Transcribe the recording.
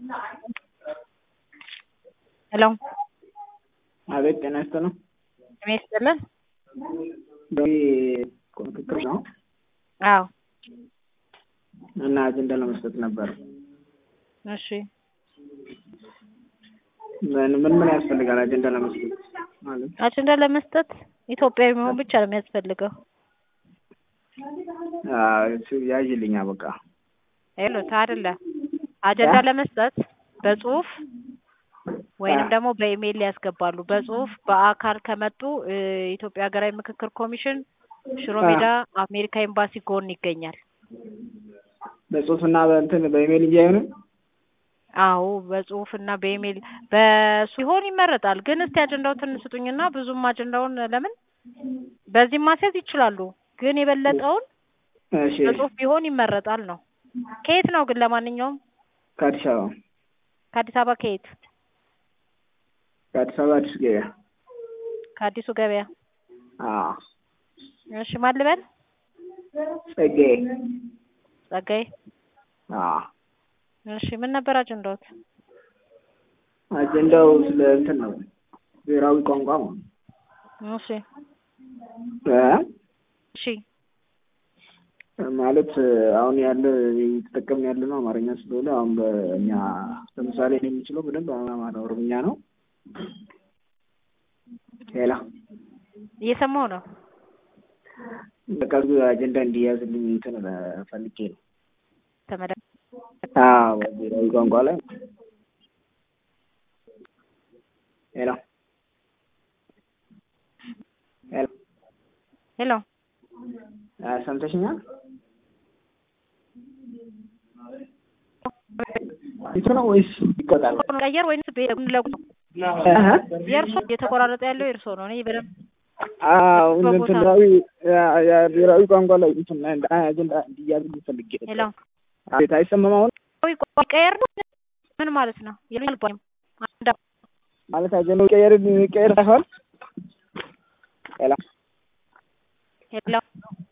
ሄሎ አቤት ጤና ይስጥልኝ። ጤና ይስጥልን። ምክክር ነው አዎ እና አጀንዳ ለመስጠት ነበር። እሺ ምን ምን ምን ያስፈልጋል አጀንዳ ለመስጠት ማለት? አጀንዳ ለመስጠት ኢትዮጵያዊ መሆን ብቻ ነው የሚያስፈልገው። አዎ እሱ ያዥልኛ በቃ ይሉት አይደለ አጀንዳ ለመስጠት በጽሁፍ ወይንም ደግሞ በኢሜይል ያስገባሉ። በጽሁፍ በአካል ከመጡ የኢትዮጵያ ሀገራዊ ምክክር ኮሚሽን ሽሮ ሜዳ አሜሪካ ኤምባሲ ጎን ይገኛል። በጽሁፍና በእንትን በኢሜይል እንጂ አይሆንም። አዎ በጽሁፍ እና በኢሜይል በሱ ቢሆን ይመረጣል። ግን እስቲ አጀንዳውን ስጡኝና ብዙም አጀንዳውን ለምን በዚህም ማስያዝ ይችላሉ። ግን የበለጠውን እሺ በጽሁፍ ቢሆን ይመረጣል ነው። ከየት ነው ግን ለማንኛውም ከአዲስ አበባ ከአዲስ አበባ ከየት? ከአዲስ አበባ አዲስ ገበያ ከአዲሱ ገበያ። አዎ እሺ ማን ልበል? ጸጋዬ ጸጋዬ። አዎ እሺ ምን ነበር አጀንዳዎት? አጀንዳው ስለ እንትን ነው ብሔራዊ ቋንቋ ነው። እሺ እ እሺ ማለት አሁን ያለ እየተጠቀምን ያለ ነው አማርኛ ስለሆነ አሁን በእኛ ለምሳሌ እኔ የምችለው በደንብ አማራ ኦሮምኛ ነው። ሌላ እየሰማሁ ነው። በቃ አጀንዳ እንዲያዝልኝ እንትን ፈልጌ ነው። ተመዳ አዎ ብሔራዊ ቋንቋ ላይ ሄሎ ሄሎ ሄሎ ሰምተሽኛል? ይቱ ነው ወይስ ይቆጣል? ቀየር ወይንስ ለጉ የእርሶ እየተቆራረጠ ያለው የእርሶ ነው። እኔ በደንብ አዎ እንትን ብሔራዊ ብሔራዊ ቋንቋ ላይ እንትን አጀንዳ እንዲያዝልኝ ፈልጌ ነው። ሄሎ አቤት አይሰማም አሁን ቀየር ምን ማለት ነው? የልባኝ ማለት አጀንዳው ቀየር ቀየር ሳይሆን ሄሎ ሄሎ